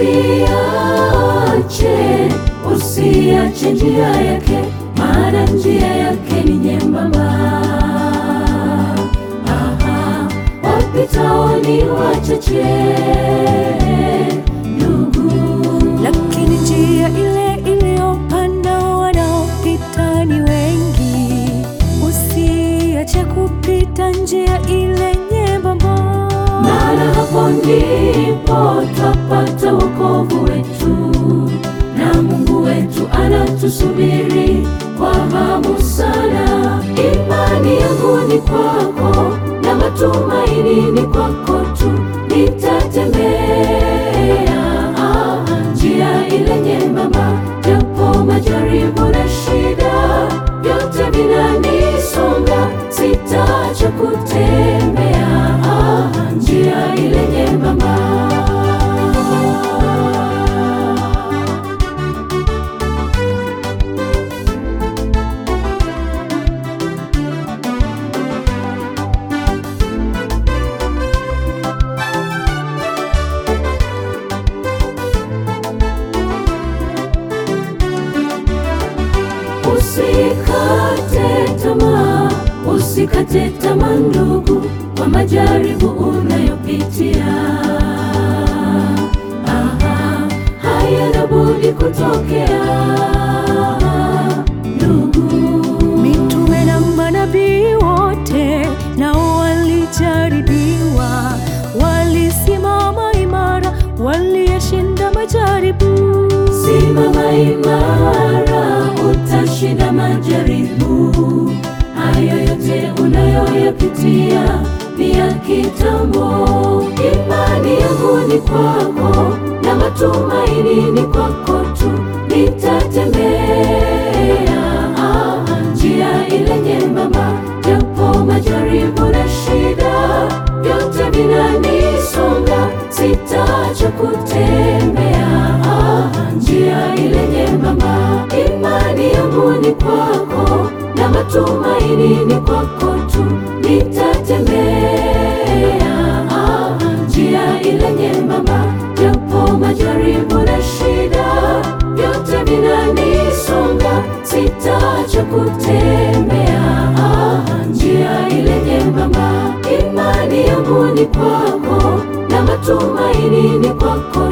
Usiache, usiache njia yake, maana njia yake ni nyembamba. Aha, wapitao ni wachache ndugu, lakini njia ile iliyopanda wanaopita ni wengi. Usiache kupita njia ile nyembamba, maana hapo ndipo twapata wokovu wetu, na Mungu wetu anatusubiri kwa hamu sana. Imani yangu ni kwako na matumaini ni kwako tu, nitatembea ah, njia ile nyembamba, japo majaribu na shida vyote vinanisonga, sitaacha kutembea ah, njia ile nyembamba. Usikate tamaa, usikate tamaa ndugu, kwa majaribu unayopitia. Aha, hayana budi kutokea ndugu. mitume na manabii wote nao walijaribiwa, walisimama imara, waliyeshinda majaribu. Simama imara, utashinda majaribu. Hayo yote unayoyapitia ni ya kitambo. Imani yangu ni kwako na matumaini ni kwako tu, nitatembea ah, njia ile nyembamba, japo majaribu na shida vyote vinanisonga, sitaacha kutembea ah, njia ile nyembamba. Imani yangu ni kwako na matumaini ni kwako tu, nitatembea ah, njia ile nyembamba, japo majaribu na shida vyote vinanisonga, sitaacha kutembea ah, njia ile nyembamba. Imani yangu ni kwako na matumaini ni kwako